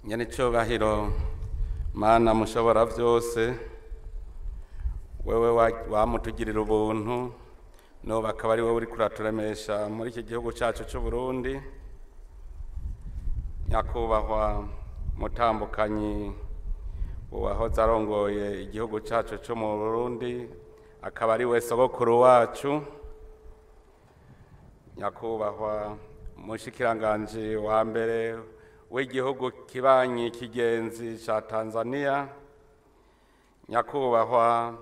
nyenicubahiro mana mushobora byose wewe wa- wamutugirira ubuntu n'ubu akaba ari wowe uri kuraturemesha muri iki gihugu cyacu cy'u Burundi nyakubahwa mutambukanyi uwahoze arongoye igihugu cyacu cyo mu Burundi akaba ari we sogokuru wacu nyakubahwa mushikiranganje wa mbere w'igihugu kibanyi kigenzi ca Tanzania nyakubahwa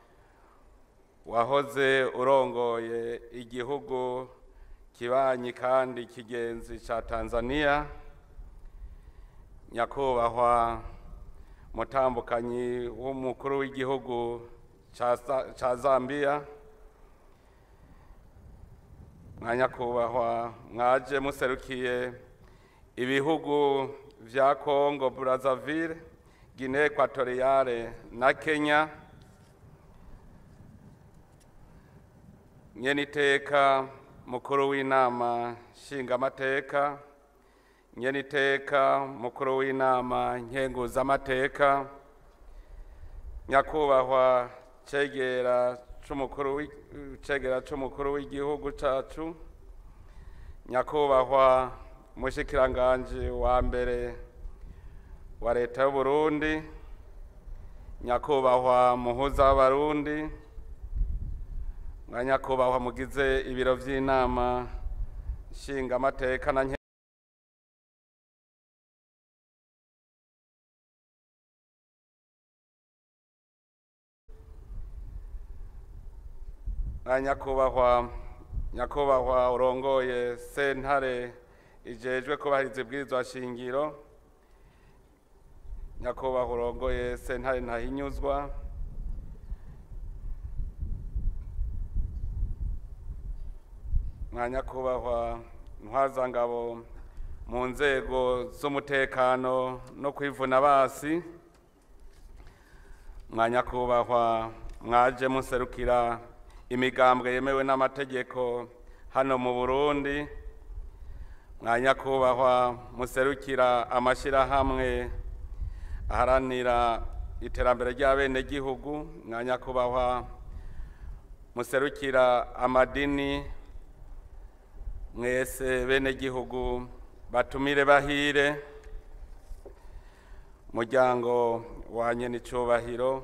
wahoze urongoye igihugu kibanyi kandi kigenzi ca Tanzania nyakubahwa mutambukanyi w'umukuru w'igihugu ca Za- ca Zambia mwa nyakubahwa mwaje muserukiye ibihugu vya Congo Brazzaville Guinea Equatoriale na Kenya nyeniteka mukuru w'inama nshingamateka nyeniteka mukuru w'inama nkenguzamateka nyakubahwa cegera c'umukuru w'i- cegera c'umukuru w'igihugu cacu nyakubahwa mushikiranganje wa mbere wa leta y'u Burundi nyakubahwa muhuza w'abarundi mwa nyakubahwa mugize ibiro vy'inama nshingamateka na nke mwa nyakubahwa nyakubahwa urongoye sentare ijejwe kubahiriza ibwirizwa shingiro nyakubahwa urongoye sentare ntahinyuzwa mwa nyakubahwa ntwazangabo mu nzego z'umutekano no kwivuna basi mwa nyakubahwa mwaje muserukira imigambwe yemewe n'amategeko hano mu Burundi mwa nyakubahwa muserukira amashyirahamwe aharanira iterambere ry'abenegihugu mwa nyakubahwa muserukira amadini mwese benegihugu batumire bahire muryango wa nyenicubahiro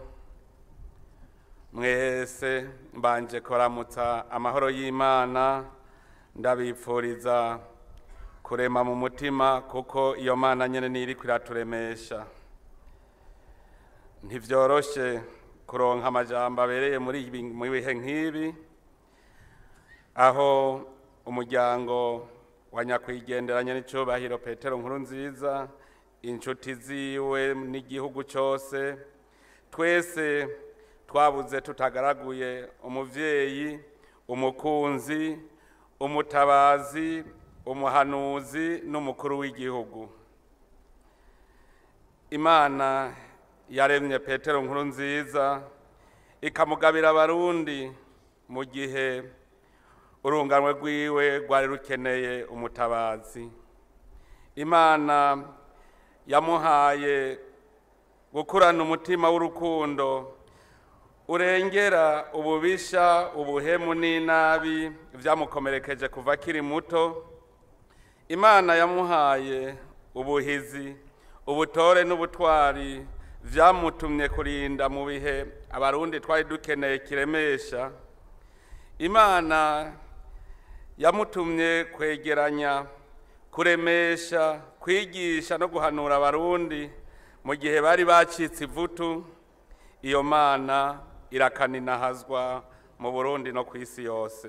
mwese mbanje koramutsa amahoro y'imana ndabipfuriza kurema mu mutima kuko iyo mana nyene niri kiraturemesha ntivyoroshe kuronka amajambo abereye muri ibi- mu bihe nk'ibi aho umuryango wa nyakwigenderanya n'icubahiro petero nkuru nziza inshuti ziwe n'igihugu cyose twese twabuze tutagaraguye umuvyeyi umukunzi umutabazi umuhanuzi n'umukuru w'igihugu imana yaremye petero nkuru nziza ikamugabira abarundi mu gihe urunganwe rwiwe rwari rukeneye umutabazi imana yamuhaye gukurana umutima w'urukundo urengera ububisha ubuhemu n'inabi vyamukomerekeje kuva akiri muto imana yamuhaye ubuhizi ubutore n'ubutwari vyamutumye kurinda mu bihe abarundi twari dukeneye kiremesha imana yamutumye kwegeranya kuremesha kwigisha no guhanura abarundi mu gihe bari bacitse ivutu iyo mana irakaninahazwa mu burundi no ku isi yose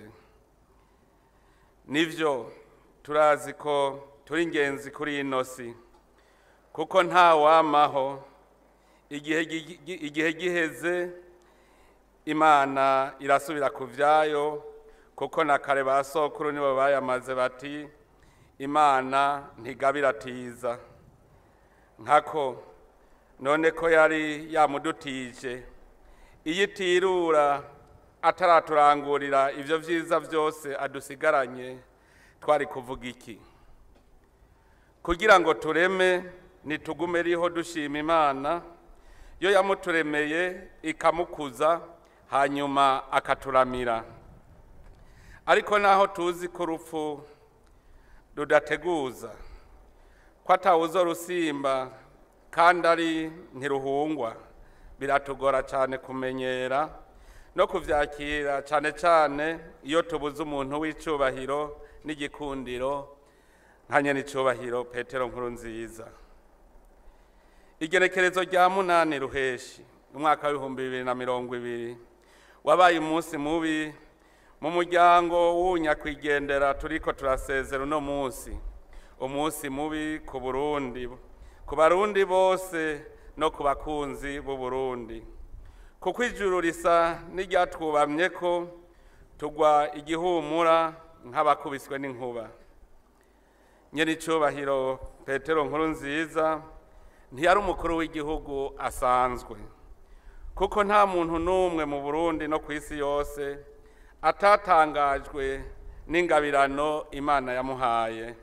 nivyo turazi ko turi ingenzi kuri ino si kuko nta wamaho igihe gi- gi- igihe giheze imana irasubira ku vyayo kuko na kare ba sokuru nibo bayamaze bati imana ntigabiratiza nkako none ko yari yamudutije iyo itirura ataraturangurira ivyo vyiza vyose adusigaranye twari kuvuga iki kugira ngo tureme nitugume riho dushima imana yo yamuturemeye ikamukuza hanyuma akaturamira ariko naho tuzi ko urupfu rudateguza ko atawuzo rusimba kandi ari ntiruhungwa biratugora cyane kumenyera no kubyakira cyane cyane iyo tubuze umuntu w'icyubahiro n'igikundiro nka nyenicubahiro petero nkuru nziza igerekerezo rya munani ruheshi umwaka w'ibihumbi bibiri na mirongo ibiri wabaye umunsi mubi mu muryango w'unyakwigendera turiko turasezera uno munsi umunsi mubi ku burundi ku barundi bose no ku bakunzi b'u burundi kuko ijuru risa n'iryatwubamye ko tugwa igihumura nk'abakubiswe n'inkuba nyenicubahiro petero nkuru nziza ntiyari umukuru w'igihugu asanzwe kuko nta muntu n'umwe mu burundi no ku isi yose atatangajwe n'ingabirano imana yamuhaye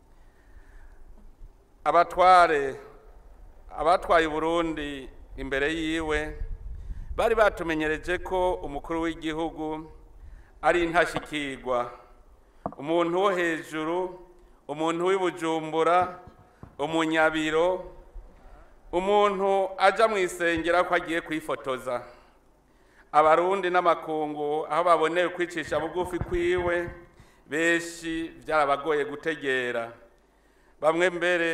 abatware abatwaye uburundi imbere yiwe bari batumenyereje ko umukuru w'igihugu ari intashikirwa umuntu wo hejuru umuntu w'ibujumbura umunyabiro umuntu ajya mu isengera ko agiye kwifotoza abarundi n'amakungu aho baboneye kwicisha bugufi kwiwe benshi byarabagoye gutegera bamwe mbere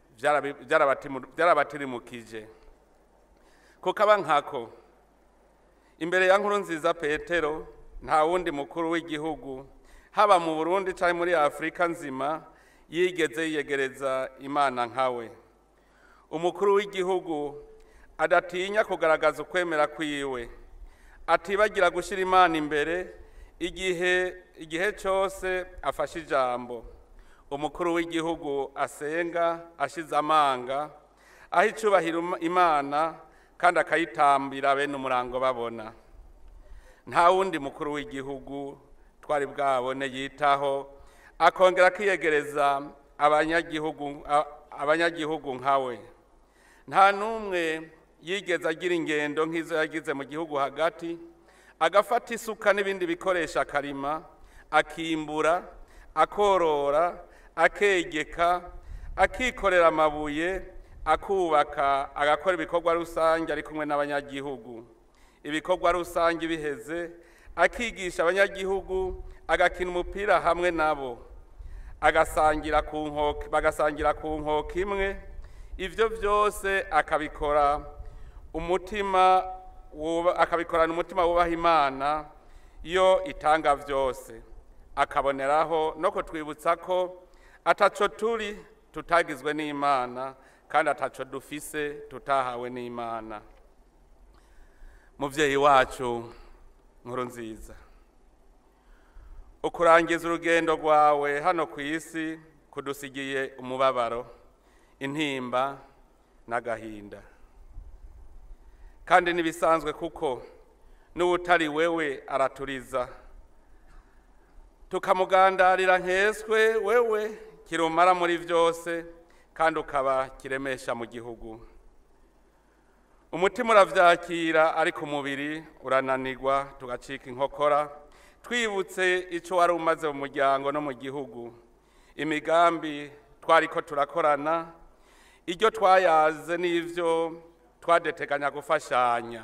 byarabatirimukije kuko aba nkako imbere ya nkuru nziza petero nta wundi mukuru w'igihugu haba mu burundi cyangwa muri afurika nzima yigeze yiyegereza imana nkawe umukuru w'igihugu adatinya kugaragaza ukwemera kwiwe atibagira gushyira imana imbere igihe igihe cyose afashe ijambo umukuru w'igihugu asenga ashize amanga aho icyubahiro imana kandi akayitambira bene umurango babona nta wundi mukuru w'igihugu twari bwabone yitaho akongera akiyegereza abanyagihugu abanyagihugu nkawe nta n'umwe yigeze agira ingendo nk'izo yagize mu gihugu hagati agafata isuka n'ibindi bikoresho akarima akimbura akorora akegeka akikorera amabuye akubaka agakora ibikorwa rusange ari kumwe n'abanyagihugu ibikorwa rusange biheze akigisha abanyagihugu agakina umupira hamwe nabo agasangira ku nkoko bagasangira ku nkoko imwe ibyo byose akabikora umutima akabikorana umutima wubaha imana iyo itanga byose akaboneraho no kutwibutsa ko ataco turi tutagizwe n'imana kandi ataco dufise tutahawe n'imana mubyeyi wacu nkuru nziza ukurangiza urugendo rwawe hano ku isi kudusigiye umubabaro intimba n'agahinda kandi n'ibisanzwe kuko n'uwutari wewe araturiza tukamugandarira nkeswe wewe kirumara muri byose kandi ukaba kiremesha mu gihugu umutima urabyakira ariko umubiri urananirwa tugacika inkokora twibutse icyo wari umaze mu muryango no mu gihugu imigambi twari ko turakorana ibyo twayaze n'ibyo twadeteganya gufashanya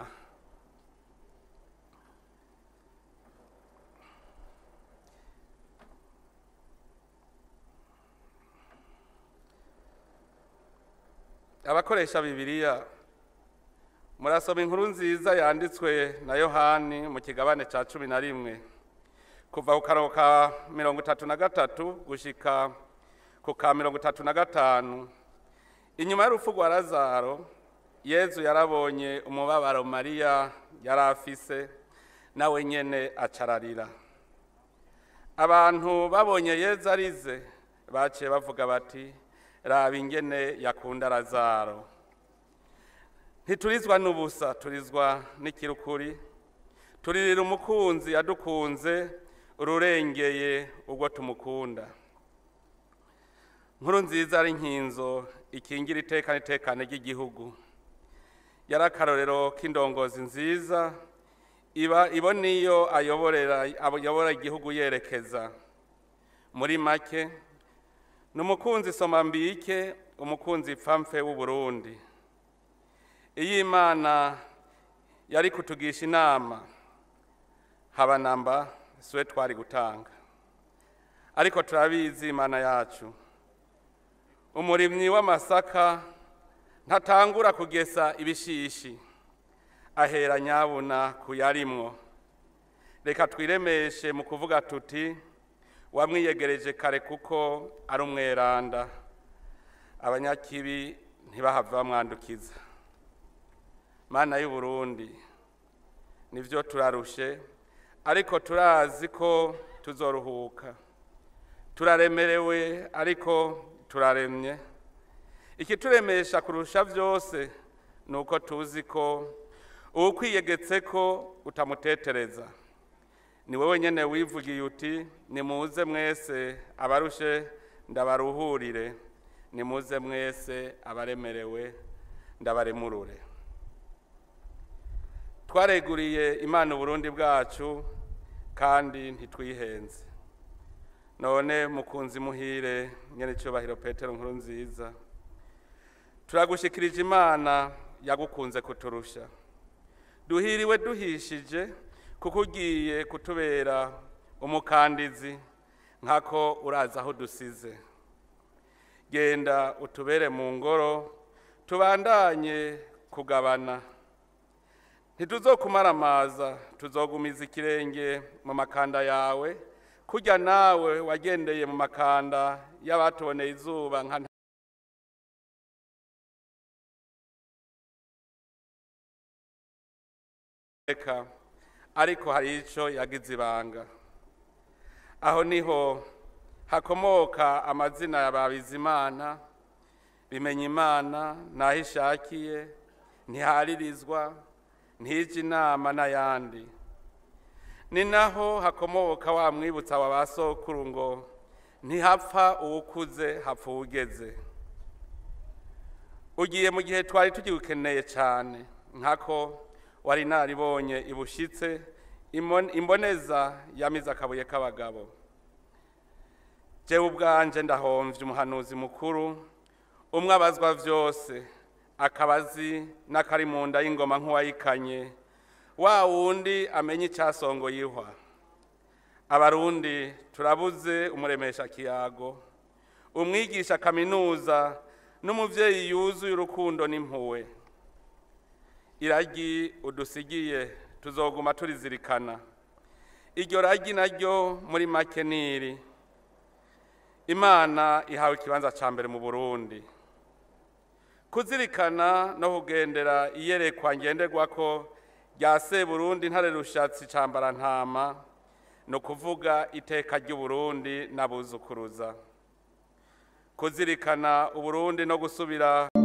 abakoresha bibiliya murasoma inkuru nziza yanditswe na yohani mu kigabane cya cumi na rimwe kuva ku karongo ka mirongo itatu na gatatu gushyika ku ka mirongo itatu na gatanu inyuma y'urupfu rwa lazaro yezu yarabonye umubabaro mariya yari afise nawe nyine acararira abantu babonye yezu arize baciye bavuga bati raba ingene yakunda lazaro ntiturizwa n'ubusa turizwa n'ikirukuri turirira umukunzi yadukunze ururengeye ubwo tumukunda nkuru nziza ari nkinzo ikingira iteka n'itekane ry'igihugu yari akarorero k'indongozi nziza iba ibo niyo ayoborera ayobora igihugu yerekeza muri make ni umukunzi somambike umukunzi pfamfe w'uburundi iyo imana yari kutugisha inama haba namba siwe twari gutanga ariko turabizi imana yacu umurimyi w'amasaka ntatangura kugesa ibishishi ahera nyabuna kuyarimwo reka twiremeshe mu kuvuga tuti wamwiyegereje kare kuko ari umweranda abanyakibi ntibahave bamwandukiza mana y'u Burundi nivyo turarushe ariko turazi ko tuzoruhuka turaremerewe ariko turaremye ikituremesha kurusha vyose ni uko tuzi ko uwukwiyegetse ko utamutetereza ni wowe nyene wivugiye uti nimuze mwese abarushe ndabaruhurire nimuze mwese abaremerewe ndabaremurure twareguriye imana uburundi bwacu kandi ntitwihenze none mukunzi muhire nyene cyubahiro petero nkuru nziza turagushikirije imana yagukunze kuturusha duhiriwe duhishije kuko ugiye kutubera umukandizi nkako urazi aho dusize genda utubere mu ngoro tubandanye kugabana ntituzokumaramaza tuzogumiza ikirenge mu makanda yawe kurya nawe wagendeye mu makanda y'abatuboneye izuba nka nteka ariko hari icyo yagize ibanga aho niho hakomoka amazina ya babizimana bimenya imana n'aho ishakiye ntiharirizwa ntije inama n'ayandi ni naho hakomoka wa mwibutsa wa ba sokuru ngo ntihapfa uwukuze hapfa uwugeze ugiye mu gihe twari tugikeneye cyane nkako wari naribonye ibushitse imboneza yamize akabuye k'abagabo jewe ubwanje ndahomvye umuhanuzi mukuru umwe abazwa vyose akaba azi n'akari mu nda y'ingoma nk'uwayikanye wa wundi amenye icyasongo yihwa abarundi turabuze umuremesha kiyago umwigisha kaminuza n'umuvyeyi yuzuye urukundo n'impuwe iragi udusigiye tuzoguma turizirikana iryo ragi naryo muri make niri imana ihawe ikibanza ca mbere mu burundi kuzirikana no kugendera iyerekwa ngenderwako rya seburundi ntare rushatsi cambara ntama ni ukuvuga iteka ry'uburundi n'abuzukuruza kuzirikana uburundi no gusubira